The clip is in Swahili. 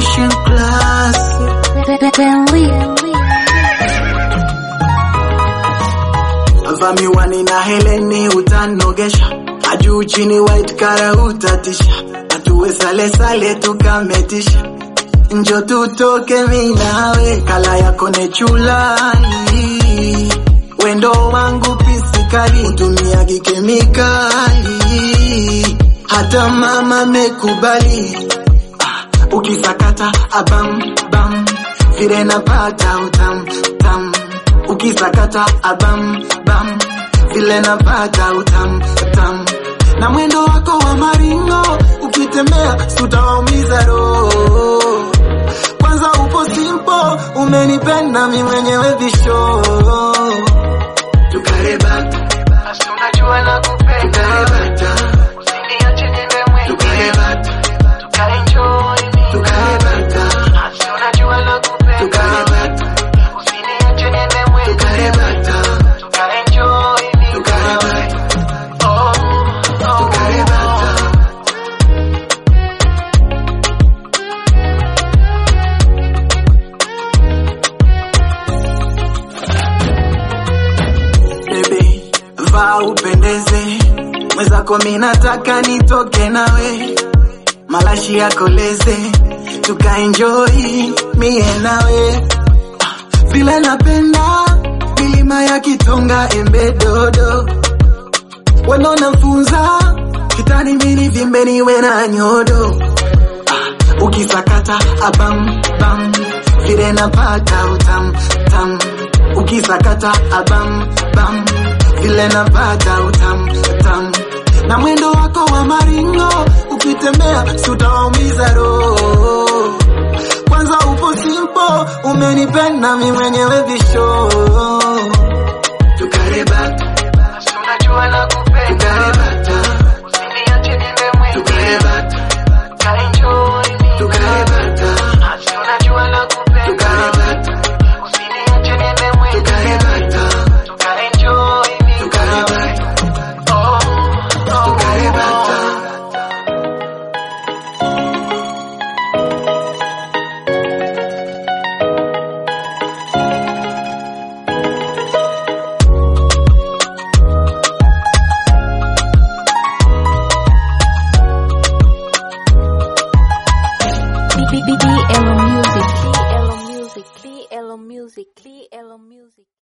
Mission class. Vaa miwani na heleni utanogesha, ajuu chini white kara utatisha, atuwe sale sale tukametisha, njo tutoke mi nawe, kala yako nechulali, wendo wangu pisikali, utumiagi kemikali, hata mama mekubali, ah, ukisakata abam bam, vile napata utam tam ukisakata abam bam vile napata utam tam na mwendo wako wa maringo ukitembea sutawaumiza roho kwanza upo simpo umenipenda mi mwenyewe visho tukarebata Basi unajua nakupenda tukarebata usiniache niende mwenyewe tukarebata tukaenjoy tukarebata Basi unajua nakupenda tukarebata usiniache niende mwenyewe tukarebata tukaenjoy tukarebata oh oh tukarebata Baby, vaa upendeze, mwenzako mi nataka nitoke nawe, malashi yakoleze, tukaenjoy mie nawe, Ah, vile napenda milima ya Kitonga, Embe Dodo, wendo nafunza kitani mini vimbe niwe na nyodo Ah, ukisakata abam bam vile napata utam tam ukisakata abam bam vile napata utam tam na mwendo wako wa maringo ukitembea sutawaumiza roho kwanza upo simpo umenipenda mi mwenyewe visho tukarebata Basi unajua nakupenda tukarebata usiniache niende mwenyewe tukarebata tukaenjoy tukarebata Basi unajua nakupenda tukarebata usiniache niende mwenyewe tukarebata tukaenjoy tukarebata oh oh tukarebata BBBL Music. BL Music. BL Music. BL Music.